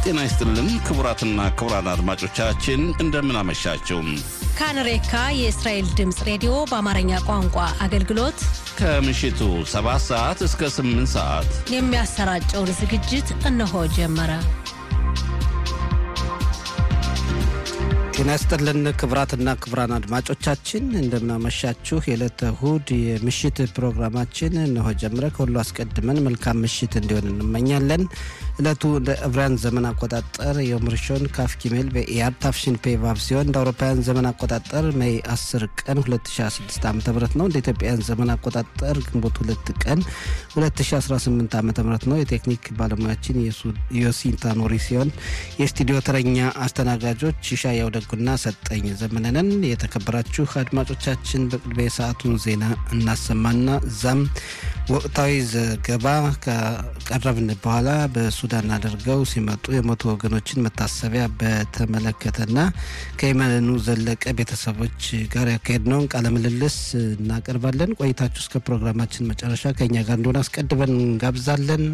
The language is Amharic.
ጤና ይስጥልን ክቡራትና ክቡራን አድማጮቻችን እንደምን አመሻችሁ። ካንሬካ የእስራኤል ድምፅ ሬዲዮ በአማርኛ ቋንቋ አገልግሎት ከምሽቱ 7 ሰዓት እስከ 8 ሰዓት የሚያሰራጨውን ዝግጅት እነሆ ጀመረ። ጤና ይስጥልን ክቡራትና ክቡራን አድማጮቻችን እንደምናመሻችሁ። የዕለተ እሁድ የምሽት ፕሮግራማችን እነሆ ጀምረ። ከሁሉ አስቀድመን መልካም ምሽት እንዲሆን እንመኛለን። ዕለቱ እንደ ዕብራውያን ዘመን አቆጣጠር የዮም ሪሾን ካፍ ጊሜል በኢያር ታፍሽን ፔቫቭ ሲሆን እንደ አውሮፓውያን ዘመን አቆጣጠር ሜይ 10 ቀን 2016 ዓ ም ነው። እንደ ኢትዮጵያውያን ዘመን አቆጣጠር ግንቦት 2 ቀን 2018 ዓ ም ነው። የቴክኒክ ባለሙያችን ዮሲንታ ኖሪ ሲሆን የስቱዲዮ ተረኛ አስተናጋጆች ሻ ያውደጉና ሰጠኝ ዘመነንን። የተከበራችሁ አድማጮቻችን በቅድሚያ የሰዓቱን ዜና እናሰማና እዛም ወቅታዊ ዘገባ ከቀረብን በኋላ በሱዳን አድርገው ሲመጡ የሞቱ ወገኖችን መታሰቢያ በተመለከተና ከየመኑ ዘለቀ ቤተሰቦች ጋር ያካሄድነውን ቃለ ምልልስ እናቀርባለን። ቆይታችሁ እስከ ፕሮግራማችን መጨረሻ ከኛ ጋር እንደሆነ አስቀድመን እንጋብዛለን።